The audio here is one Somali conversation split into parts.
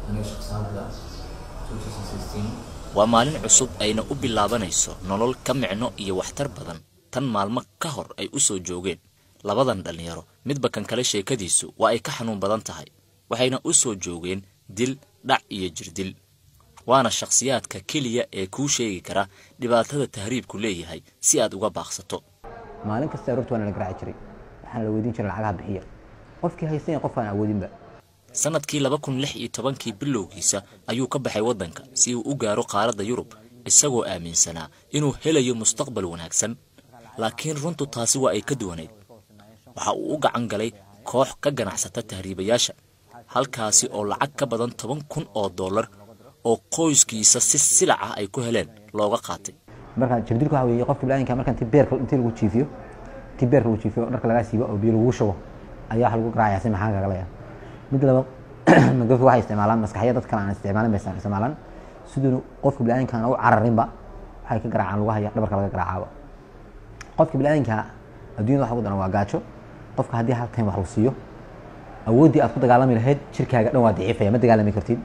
waa maalin cusub ayna u bilaabanayso nolol ka micno iyo waxtar badan tan maalmo ka hor ay u soo joogeen labadan dhallinyaro midba kan kale sheekadiisu waa ay ka xanuun badan tahay waxayna u soo joogeen dil dhac iyo jirdil waana shakhsiyaadka keliya ee kuu sheegi kara dhibaatada tahriibku leeyahay si aad uga baaqsato maalin kasta aroorta waa nala garaaci jiray waxaana la weydiin jiray lacagaha bixiya qofkii haystanya qof aan awoodinba sanadkii laba kun lix iyo tobankii bilowgiisa ayuu ka baxay waddanka si uu u gaaro qaaradda yurub isagoo aaminsanaa inuu helayo mustaqbal wanaagsan laakiin runtu taasi waa ay ka duwanayd waxa uu u gacan galay koox ka ganacsata tahriibayaasha halkaasi oo lacag ka badan toban kun oo dollar oo qoyskiisa si silac ah ay ku heleen looga qaatay marka jirdilku waxa weeye qofka bini'aadamka marka intii beerka intii lagu jiifiyo intii beerka lagu jiifiyo dharka lagaa siibo oo biyo lagu shubo ayaa waxa lagu garaacaya si maxaan kagalaya mid laba magafi waxay isticmaalaan maskaxya dad kale aan isticmaalin bay isticmaalaan siduu qofka bini'aadamka aan u cararinba waxay ka garaacaan lagu haya dhabarka laga garaacaaba qofka bini'aadamka adduunyada waxa ugu daran waa gaajo qofka haddii hal time wax lagu siiyo awooddii aad ku dagaalami lahayd jirkaaga dhan waa daciifaya ma dagaalami kartid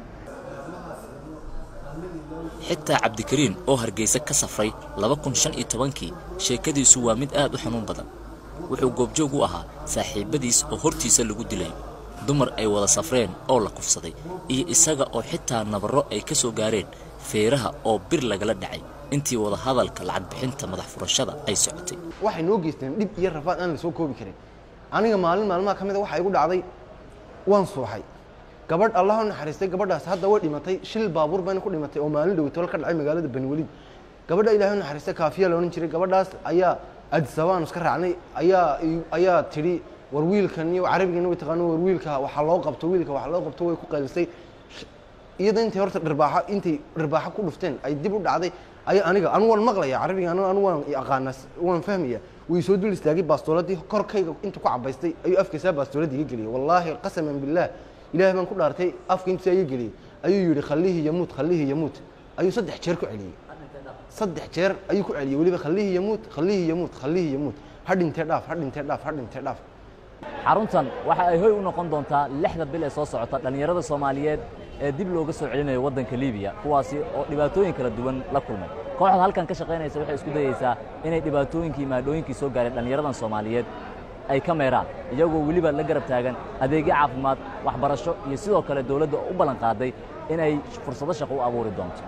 xitaa cabdikariin oo hargeysa ka safray laba kun shan iyo tobankii sheekadiisu waa mid aad u xanuun badan wuxuu goobjoog u ahaa saaxiibadiis oo hortiisa lagu dilayo dumar ay wada safreen oo la kufsaday iyo isaga oo xitaa nabarro ay ka soo gaareen feeraha oo bir lagala dhacay intii wada hadalka lacag bixinta madax furashada ay socotay waxay noo geysteen dhib iyo rafaad aan la soo koobi karin aniga maalin maalmaha ka mid a waxaa igu dhacday waan suuxay gabadh allah u naxariistay gabadhaas hadda way dhimatay shil baabuur bayna ku dhimatay oo maalin dhowtol ka dhacay magaalada baniweliid gabadha ilaahay u naxariistay kaafiya la odhan jiray gabadhaas ayaa adisabaan iska raacnay ayaa ayaa tidhi war wiilkan iyo carabigan way taqaano war wiilka waxaa loo qabto wiilka waxaa loo qabto way ku qaylisay iyada intay horta dhirbaaxo intay dhirbaaxo ku dhufteen ay dib u dhacday ayaa aniga anu waan maqlaya carabiga anu anu waan aqaana waan fahmaya way soo dul istaagay baastooladii korkayga inta ku cabaystay ayuu afkaysaa baastooladii iga geliyay wallaahi qasaman billaah ilaahay baan ku dhaartay afka intiisa iga geliyay ayuu yidhi khallihi yamuut khallihi yamuut ayuu saddex jeer ku celiyey saddex jeer ayuu ku celiyey weliba khallihi yamuut khallihi yamuut khallihi yamuut ha dhintee dhaaf ha dhintee dhaaf ha dhintee dhaaf xaruntan waxa ay hoy u noqon doontaa lixda bil ee soo socota dhallinyarada soomaaliyeed ee dib looga soo celinayo waddanka liibiya kuwaasi oo dhibaatooyin kala duwan la kulmay kooxda halkan ka shaqaynaysa waxay isku dayeysaa inay dhibaatooyinkii maadhooyinkii soo gaareen dhallinyaradan soomaaliyeed ay ka meeraan iyagoo weliba la garab taagan adeegyo caafimaad waxbarasho iyo sidoo kale dowladda u ballan qaaday inay fursado shaqo u abuuri doonto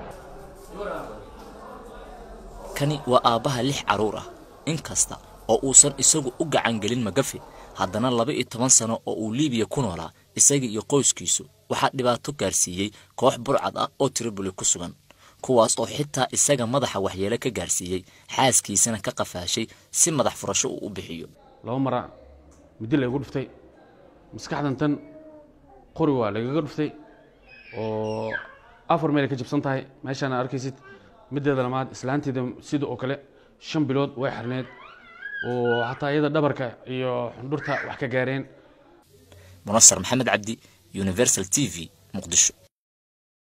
kani waa aabbaha lix carruur ah in kasta oo uusan isagu u gacan gelin magafe haddana laba iyo toban sano oo uu liibiya ku noolaa isaga iyo qoyskiisu waxaa dhibaato gaarsiiyey koox burcad ah oo tribuli ku sugan kuwaas oo xitaa isaga madaxa waxyeelo ka gaarsiiyey xaaskiisana ka qafaashay si madax furasho uu u bixiyo laba mara muddi laygu dhuftay maskaxdan tan qori waa lagaga dhuftay oo afar meel ay ka jabsan tahay meeshaana arkaysid middeeda lamaad islaanteeda sida oo kale shan bilood way xirneed oo xataa iyada dhabarka iyo xundhurta wax ka gaareen munasar maxamed cabdi universal t v muqdisho